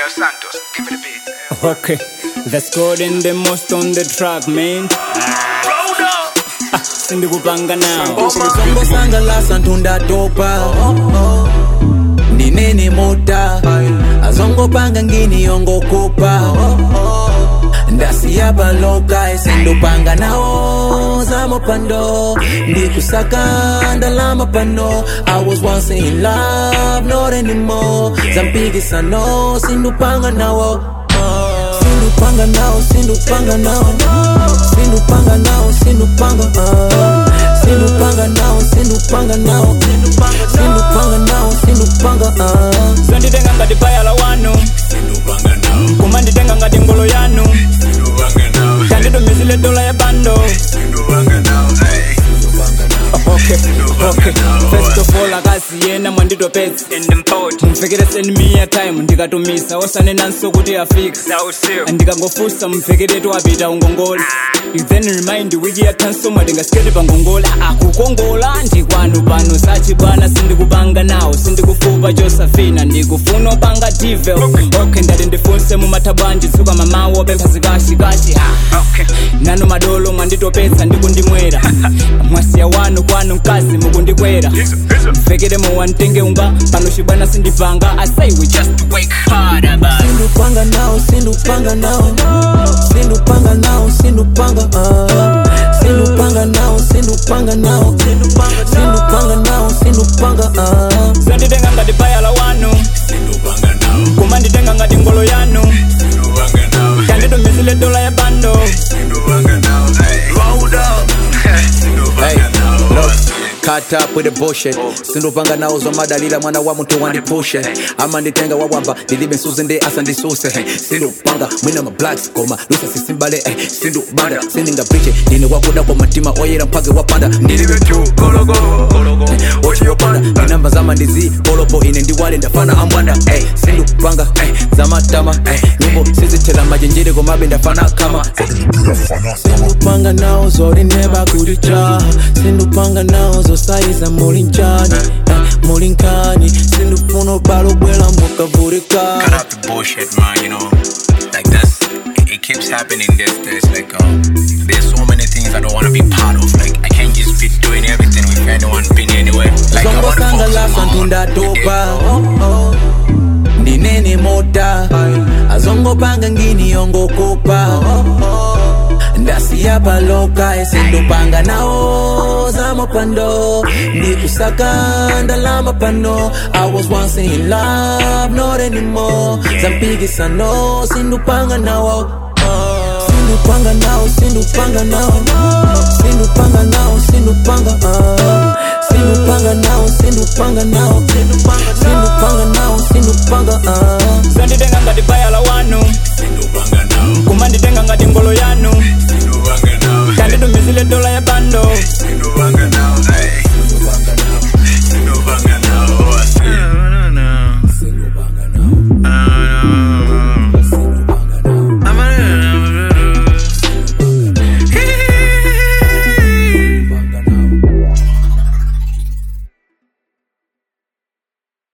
Dos Santos, give me the beat. Okay, that's good in the most on the track, man. Roll up. Sindikupanga now. songo sangalasa ntundatopa ndinene mota azongopanga ngini yongokopa ndasiya loka esindopanga nawo zamapando ndikusaka ndalama pano i was once in love not anymore zampikisano sindupanga nawo sindupanga nawo sindupanga nawo sindupanga nawo sindupanga ah. sindupanga nawo sindupanga nawo sindupanga nawo sindupanga ah. Sanditenga ngati bayala wanu. Kumanditenga ngati ngolo yanu. Kanditumizile dola ya bando. Okay, okay. First of all, akazi yena mwanditopetsa mumvekereseni miya time ndikatumisa osanenanso kuti afika ndikangofusa mumvekeretu apita ungongole You then remind wiki yathanso mwatingasikete pa ngongola akukongola ndikwanu pano sachi bwana sindikupanga nawo sindikufupa josafina ndikufuna opanga divel okay ndati ndifunse mumathabwanji tsuka mamawo pempha zikashikashi nano madolo mwanditopetsa ndikundimwera mwasiya wanu kwanu mkazi mukundikwera mvekere muwantenge unga pano chibwana sindipanga i say we just work hard about it. sindupanga nawo sindupanga nawo sindupanga nawo sindupanga ah. sindupanga nawo sindupanga nawo sindupanga nawo sindupanga ah. sanditenga ngati bayala wanu kumanditenga ngati ngolo yanu kanditumizile dola ya bando Roll up. Hey, look, cut up with the bullshit sindupanga nawo zomadalira mwana wa munthu wandipushe amanditenga wawamba ndilibe nsuzi ndi asa ndisuse hey, sindupanga mwina ma blacks koma lusa sisimbale hey, sindubanda sindingapriche ndine wakuda kwa matima oyera mpage wapanda ndilibe tu kologo ochiyopanda ndinamba zama ndizi polopo ine ndiwale ndafana ambwanda hey, sindupanga hey, zamatama hey, nyimbo sizithela majenjere komabe ndafana kama sindupanga nawo zolineba kulija sindupanga nawo zosayiza mulinjani eh, mulinkani sindufuna obala obwela mbukavulika Cut out the bullshit, man, you know. Like that's it, it keeps happening. There's there's like um there's so many things I don't wanna be part of. Like I can't just be doing everything with anyone being anywhere. Like I zongo wanna focus on sangalasa my own. ntundatopa ndinene mota azongopanga ngini yongokopa ndasiya paloka esindupanga nawo zamapando ndikusaka ndalama pano i was once in love not anymore zampikisano sindupanga nawo sindupanga nawo sindupanga nawo sindupanga nawo sindupanga ah. sindupanga nawo sindupanga nawo sindupanga nawo sindupanga ah. sanditenga ngati bayala wanu kumanditenga ngati ngolo yanu